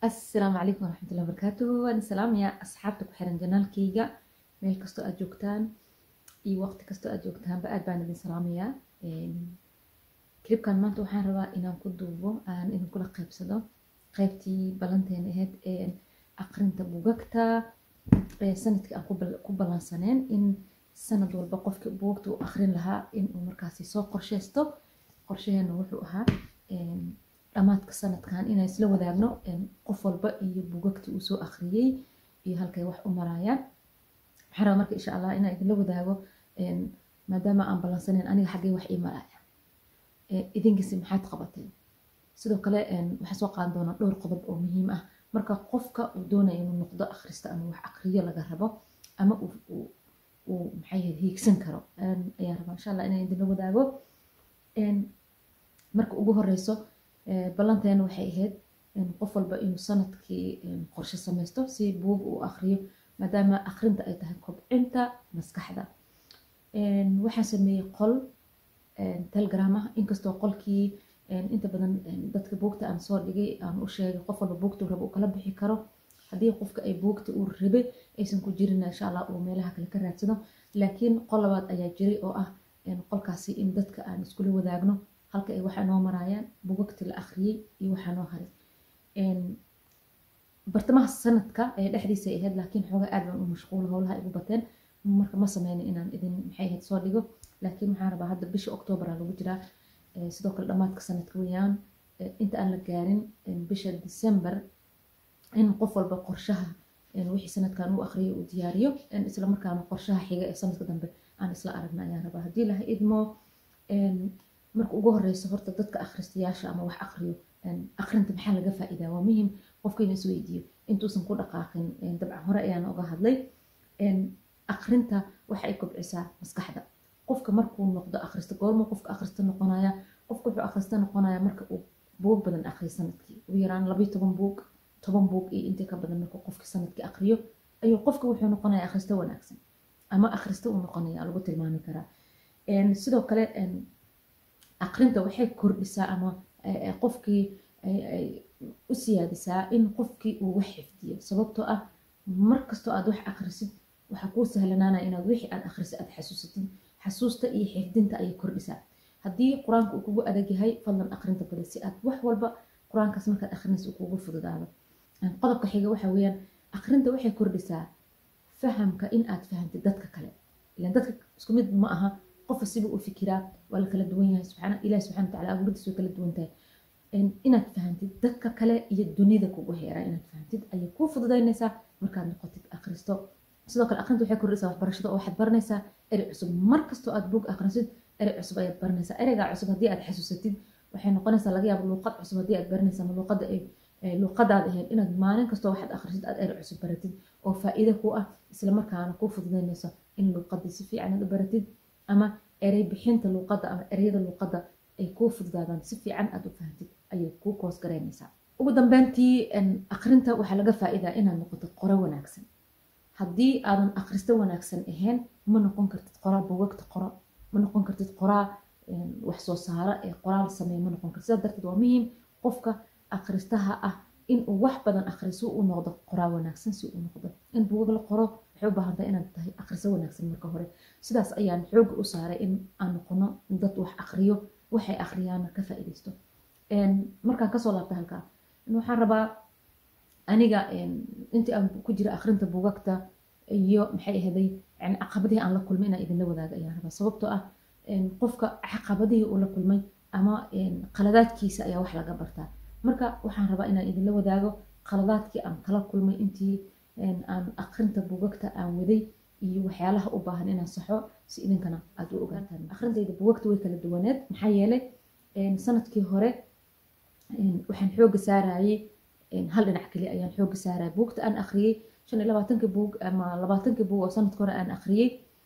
asalaamu calaykum waraxmatullahi wabarakaatuhu waan salaamayaa asxaabta ku xiran janaalkayga meel kastoo aad joogtaan iyo waqti kastoo aad joogtaanba aad baan idin salaamayaa klibkan maanta waxaan rabaa inaan ku duubo aan idinkula qaybsado qaybtii ballanteena ahayd aqrinta bugagta sanadkii aan ku ballansaneen in sanad walba qofki bugagta u aqrin lahaa inuu markaasi soo qorsheysto qorshaheena wuxuu ahaa dhammaadka sanadkan inaan isla wadaagno qof walba iyo bugagtii uu soo akhriyey iyo halkay wax u maraayaan waxaan rabaa marka insha allah inaan idinla wadaago maadaama aan ballansaneyn aniga xaggee wax ii maraya idinkasi maxaad qabateen sidoo kale waxaan soo qaadan doonaa dhowr qodob oo muhiim ah marka qofka uu doonaya inuu noqdo akhrista ama wax aqriyo laga rabo ama uu maxay hiigsan karo ayaan rabaa insha allah inaan idinla wadaago marka ugu horeyso ballanteena waxay ahayd qof walba inuu sanadkii qorshe sameysto si buug uu akriyo maadaama akrinta ay tahay kobcinta maskaxda waxaan sameeyey qol telegram ah inkastoo qolkii inta badan dadka buugta aan soo dhigay aan u sheegay qof walba buugta rabo uu kala bixi karo haddii qofka ay buugta uu rabe aysan ku jirin insha allah uu meelaha kale ka raadsado laakiin qol labaad ayaa jiray oo ah qolkaasi in dadka aan iskula wadaagno halka ay waxaa noo maraayaan bugagti la akhriyey iyo waxaa noo haray bartamaha sanadka ee dhexdiisa ay ahayd laakiin xoogaa aad baan u mashquul howlaha igu bateen marka ma sameynin inaan idin maxay ahayd soo dhigo laakiin waxaan rabaa hadda bisha octoobera lagu jiraa sidoo kale dhammaadka sanadka weeyaan inta aan la gaarin bisha december in qof walba qorshaha wixii sanadkan uu akhriyay uu diyaariyo isla markaana qorshaha xiga ee sanadka dambe aan isla aragna ayaan rabaa haddii laha idmo marka ugu horeyso horta dadka akhristayaasha ama wax akriyo akrinta maxaa laga faa'iidaa waa muhim qofka inuu isweydiiyo intuusan ku dhaqaaqin dabcan hore ayaan uga hadlay akrinta waxa ay kobcisaa maskaxda qofka markuu noqdo akhrista goorma qofka akhrista noqonaya qofka wuxuu akhrista noqonaya marka uu buug badan akhriyo sanadkii ugu yaraan labayo toban buug toban buug iyo intii ka badan markuu qofka sanadkii akhriyo ayuu qofka wuxuu noqonaya akhrista wanaagsan ama akhrista uu noqonaya lagu tilmaami karaa sidoo kale aqrinta waxay kordhisaa ama qofkii u siyaadisaa in qofkii uu wax xifdiyo sababtoo ah markastoo aad wax akhrisid waxaa kuu sahlanaanaya inaad wixii aad akhrisid aad xasuusatid xasuusta iyo xifdinta ayay kordhisaa haddii qur-aanka uu kugu adag yahay fadlan aqrinta badi si aad wax walba qur-aankaas markaad akhrinaysa uu kugu fududaado qodobka xiga waxa weeyaan aqrinta waxay kordhisaa fahamka in aad fahantid dadka kale ilan dadka isku mid ma aha qofa siba u fikiraa waa la kala duwan yahay subxaana ilahi subxana wataala abuuradiis way kala duwan tahay inaad fahantid dadka kale iyo dunida kugu heeraa inaad fahantid ayay kuu fududaynaysaa markaad noqotid akhristo sidoo kale akhrinta waxay kordhisaa waxbarashada oo waxaad baranaysaa erey cusub mar kastoo aad buug akhrisid erey cusub ayaad baranaysaa ereygaa cusub haddii aad xasuusatid waxay noqonaysaa laga yaabo luuqad cusub haddii aad baranaysaa ma luuqada ay luuqadaad ahayd inaad maalin kastoo waxaad akhrisid aad erey cusub baratid oo faa'iido ku ah isla markaana kuu fududaynayso in luuqadii si fiican aad u baratid ama erey bixinta luuqadda ama ereyada luuqadda ay kuu fududaadaan si fiican aad u fahantid ayay kuu koos garaynaysaa ugu dambeyntii akrinta waxaa laga faa'iidaa inaad noqoto qoro wanaagsan haddii aadan akhristo wanaagsan ahayn ma noqon kartid qoraa bugagta qoro ma noqon kartid qoraa wax soo saaro ee qoraal sameeya ma noqon kartid sidaas darteed waa muhiim qofka akhristaha ah inuu wax badan akhriso uu noqdo qoraa wanaagsan si uu noqdo in bugag la qoro waxay u baahan tahay inaad tahay akhriso wanaagsan marka hore sidaas ayaan xooga u saaray in aan noqono dad wax akhriyo waxay akhriyaana ka faa'iidaysto markaan kasoo laabta halkaa waxaan rabaa aniga intii aan ku jira akhrinta bugagta iyo maxay ahaday yani caqabadihii aan la kulmay inaan idinla wadaago ayaan rabaa sababtoo ah qofka caqabadihii uu la kulmay ama qaladaadkiisa ayaa wax laga bartaa marka waxaan rabaa inaan idinla wadaago qaladaadkii aan kala kulmay intii aan akhrinta bugagta aan waday iyo waxyaalaha u baahan inaan saxo si idinkana aad u ogaataan akhrintayda bugagta way kala duwaneed maxaa yeelay sanadkii hore waxaan xooga saarayay hal dhinac keliya ayaan xooga saaraya buugta aan akhriyey shan iyo labaatanka buug ama labaatanka buug oo sanadka hore aan akhriyey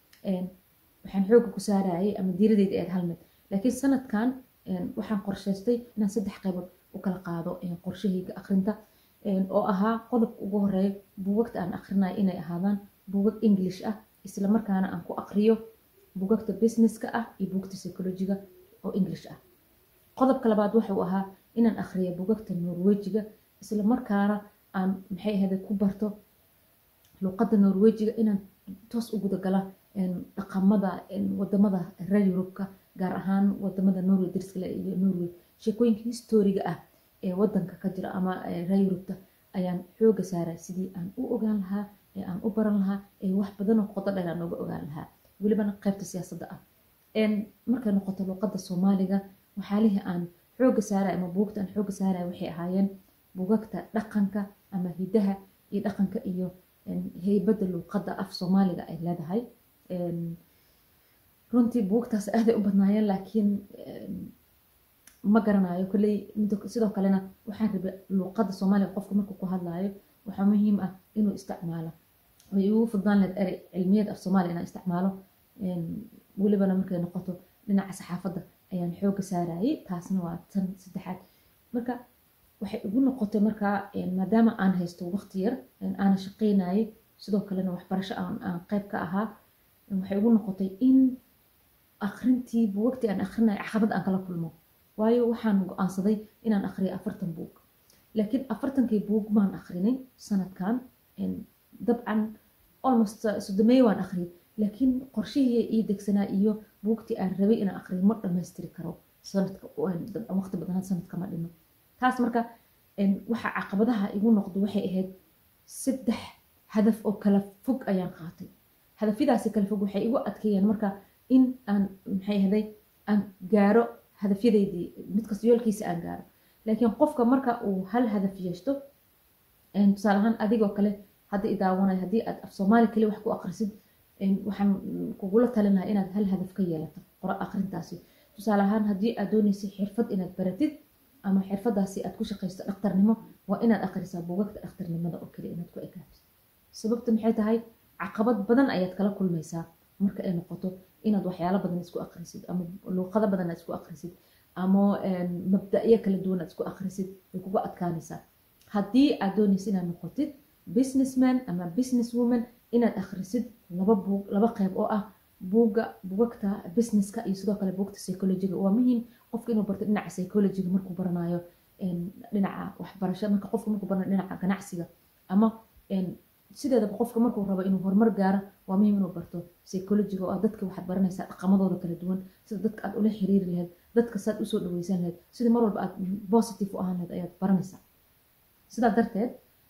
waxaan xooga ku saarayay ama diiradeyda eed hal mid laakiin sanadkan waxaan qorshaystay inaan saddex qaybood u kala qaado qorshahayga akhrinta oo ahaa qodobka ugu horeeya buugagta aan akhrinayo inay ahaadaan buugag english ah isla markaana aan ku aqriyo buugagta businesska ah iyo buugta psychologiga oo english ah qodobka labaad wuxuu ahaa inaan akhriyo buugagta norwejiga isla markaana aan maxay ahayde ku barto luuqadda norwejiga inaan toos u gudagala dhaqamada wadamada reer yurubka gaar ahaan wadamada norway dariskale iyo norway sheekooyinka historiga ah ee wadanka ka jira ama reer yurubta ayaan xooga saaraa sidii aan u ogaan lahaa ee aan u baran lahaa ee wax badanoo qodo dheer aan uga ogaan lahaa welibana qaybta siyaasadda ah markay noqoto luuqadda soomaaliga waxyaalihii aan xooga saaraya ama buugta aan xooga saaraya waxay ahaayeen buugagta dhaqanka ama hidaha iyo dhaqanka iyo heybadda luuqadda af soomaaliga ay leedahay runtii buugtaas aaday u badnaayeen laakiin ma garanayo kolley sidoo kalena waxaan rabay luuqadda soomaaliga qofka markuu ku hadlaayo waxaa muhiim ah inuu isticmaalo way ugu fudnaan lahayd erey cilmiyad af soomaaliya inaan isticmaalo welibana markay noqoto dhinaca saxaafadda ayaan xooga saarayay taasna waa tan saddexaad marka waxay igu noqotay markaa maadaama aan haysto waqti yar aana shaqaynayay sidoo kalena waxbarasho aan qayb ka ahaa waxay igu noqotay in akrintii buugagtii aan akrinaya caqabad aan kala kulmo waayo waxaan go-aansaday inaan akriyo afartan buug laakiin afartankii buug maan akrinay sanadkan dabcan almost sodomeeye waan akhriyay laakiin qorshihii ii degsanaa iyo buugtii aan rabay inaan akriyo ma dhammaystiri karo sanadka waqti badan sanadka ma dhino taas marka waxa caqabadaha igu noqdo waxay ahayd saddex hadaf oo kala fog ayaan qaatay hadafyadaasi kala fog waxay igu adkeeyeen marka in aan maxay ahaday aan gaaro hadafyadeydii midkasta yoolkiisa aan gaaro laakiin qofka marka uu hal hadaf yeeshto tusaale ahaan adigoo kale haddii idaawanay haddii aad af soomaali kali wax ku akrisid waxaan kugula talin lahaa inaad hal hadaf ka yeelato qora akrintaasi tusaale ahaan haddii aad dooneysay xirfad inaad baratid ama xirfadaasi aad ku shaqaysto dhakhtarnimo waa inaad akhrisaa buugagta dhakhtarnimada oo kale inaad ku ekaato sababta maxay tahay caqabad badan ayaad kala kulmaysaa marka ay noqoto inaad waxyaalo badan isku akhrisid ama luuqado badan aad isku akhrisid ama mabda'yo kala duwan aad isku akhrisid way kuga adkaanaysaa haddii aad doonaysa inaad noqotid businessman ama business woman inaad akhrisid laba buug laba qayb oo ah buugga buugagta businesska iyo sidoo kale buugta psychologiga waa muhiim qofka inuu barto dhinaca psychologiga markuu baranayo dhinaca waxbarasho marka qofka markuu baranayo dhinaca ganacsiga ama sideedaba qofka markuu rabo inuu horumar gaaro waa muhiim inuu barto psychologiga oo ah dadka waxaad baranaysaa dhaqamadooda kala duwan sida dadka aad ula xiriiri lahayd dadka saad usoo dhaweysan lahayd sida mar walba aad positive u ahaan lahayd ayaad baranaysaa sidaa darteed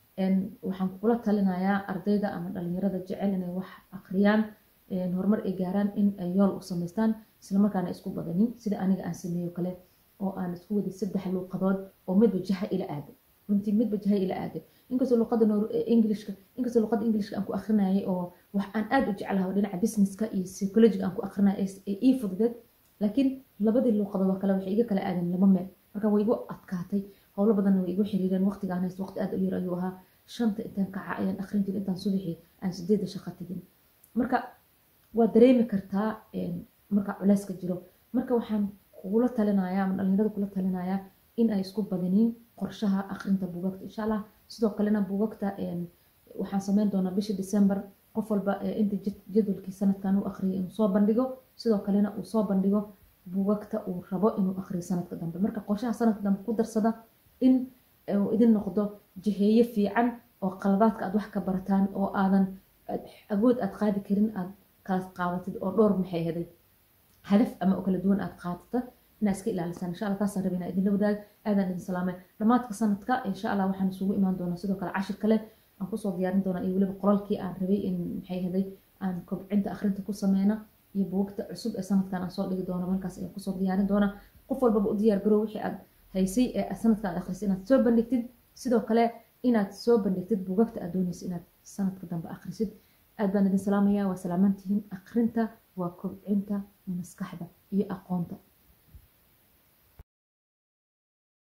waxaan kula talinayaa ardayda ama dhalinyarada jecel inay wax akhriyaan horumar ay gaaraan in ay yool u samaystaan islamarkaana isku badanin sida aniga aan sameeyo kale oo aan isku waday saddex luuqadood oo midba jaha ila aado runtii midba jaha ila aado inkastoo luuqada englishka inkastoo luuqada englishka aan ku akrinayay oo wax aan aad u jeclahay dhinaca businesska iyo psychologiga aan ku akrinaya ee ii fududeed laakiin labadii luuqadood oo kale waxay iga kala aadeen laba meel marka way igu adkaatay howlo badanna way igu xiriireen waqtigaan haysto waqti aad u yar ayuu ahaa shanta intaan kaca ayaan akrin jiray intaan subaxii aan sideedda shaqo tegin marka waa dareemi kartaa marka culeyska jiro marka waxaan kugula talinayaa ama dhalinyarada kula talinayaa in ay isku badinin qorshaha akrinta buugagta insha allah sidoo kalena buugagta waxaan sameyn doonaa bisha december qof walba inta jadwalkii sanadkan uu akhriyay inuu soo bandhigo sidoo kalena uu soo bandhigo buugagta uu rabo inuu akhriyo sanadka dambe marka qorshaha sanadka dambe ku darsada in uu idin noqdo jiheeye fiican oo qaladaadka aad wax ka barataan oo aadan awood aad qaadi karin aad kala qaadatid oo dhowr maxay heday hadaf ama oo kala duwan aad qaadata inaa iska ilaalisaan insha allah taasaan rabay inaa idinla wadaag aadaan idin salaamay dhammaadka sanadka insha allah waxaan isugu imaan doonaa sidoo kale cashir kale aan kusoo diyaarin doonaa iyo weliba qolalkii aan rabay in maxay heday aan kobcinta akhrinta ku sameyna iyo buugta cusub ee sanadkan aan soo dhigi doono markaas ayaan kusoo diyaarin doonaa qof walbaba u diyaar garow wixii aad haysay ee sanadka aad akhrisay inaad soo bandhigtid sidoo kale inaad soo bandhigtid buugagta aad doonaysa inaad sanadka dambe akhrisid aad baan idin salaamayaa waa salaamantihiin akhrinta waa kobcinta maskaxda iyo aqoonta